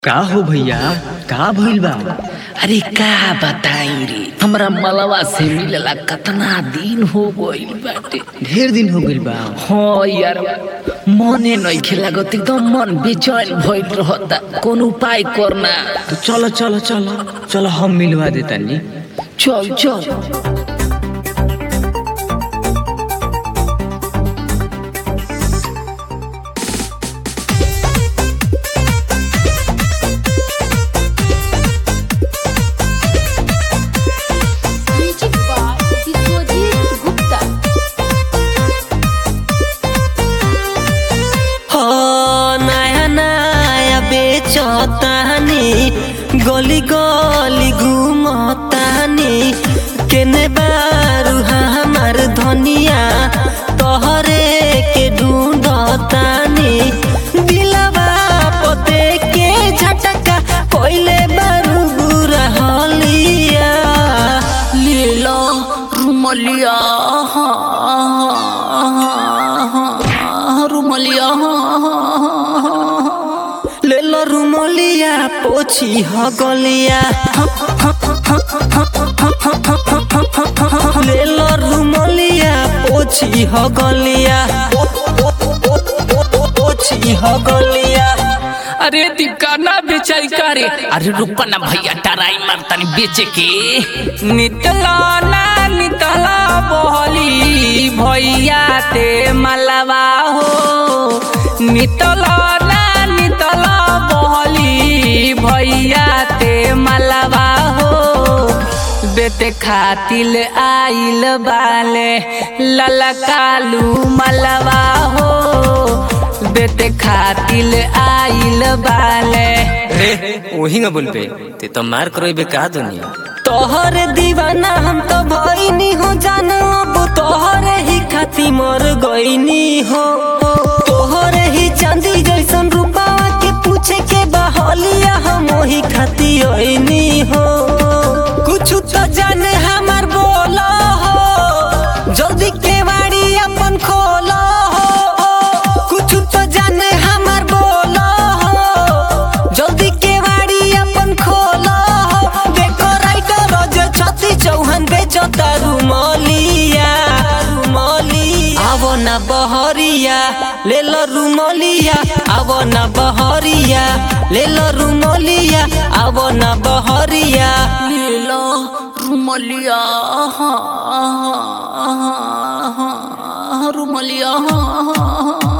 का हो भैया का भइल बा अरे का बताई रे हमरा मलवा से मिलला कतना दिन हो गइल बाटे ढेर दिन हो गइल बा हाँ यार मने नइखे लागत एकदम मन बेचैन भइल रहता कौन उपाय करना तो चलो चलो चलो चलो हम मिलवा देतानी चल चल Magic by Vishwajit Gupta. हो नया नया बेचतानी गली गली घूमतानी केने बारू हमार धनिया तोहरे के ढूंढतानी दिलवा पते के झटका कोइले बारू बुरा हलिया लीला रुमलिया रुमलिया ले लो रुमलिया पोछी ह गलिया ले लो रुमलिया पोछी ह गलिया पोछी ह गलिया अरे दिकाना बेचाई करे अरे रुपा ना भैया टराई मारतानी बेचे के नितला ना नितला बहली भैया ते मलवा हो नितला ना नितला बहली भैया ते मलवा हो बेटे खातिल आइल बाले ललकालू मलवा हो बेटे खातिल आइल बाले वही ना बोल पे ते तो मार करो बे का दुनिया तोहर दीवाना हम तो भइनी हो जान अब तोहरे ही खाती मर गईनी हो तोहरे ही चांदी जैसन रूपावा के पूछे के बहलिया हम वही खाती ओइनी हो कुछ तो जाने हमार बोला हो जल्दी केवाड़ी अपन खोला हो कुछ तो जाने हमार बोला हो जल्दी केवाड़ी अपन खोला हो देखो राइटर जो छती चौहान बेचो तारू मलिया रुमलिया आवो ना बहरिया ले लो रुमलिया आवो ना बहरिया ले लो रुमलिया आवो ना बहरिया लीला रुमलिया रुमलिया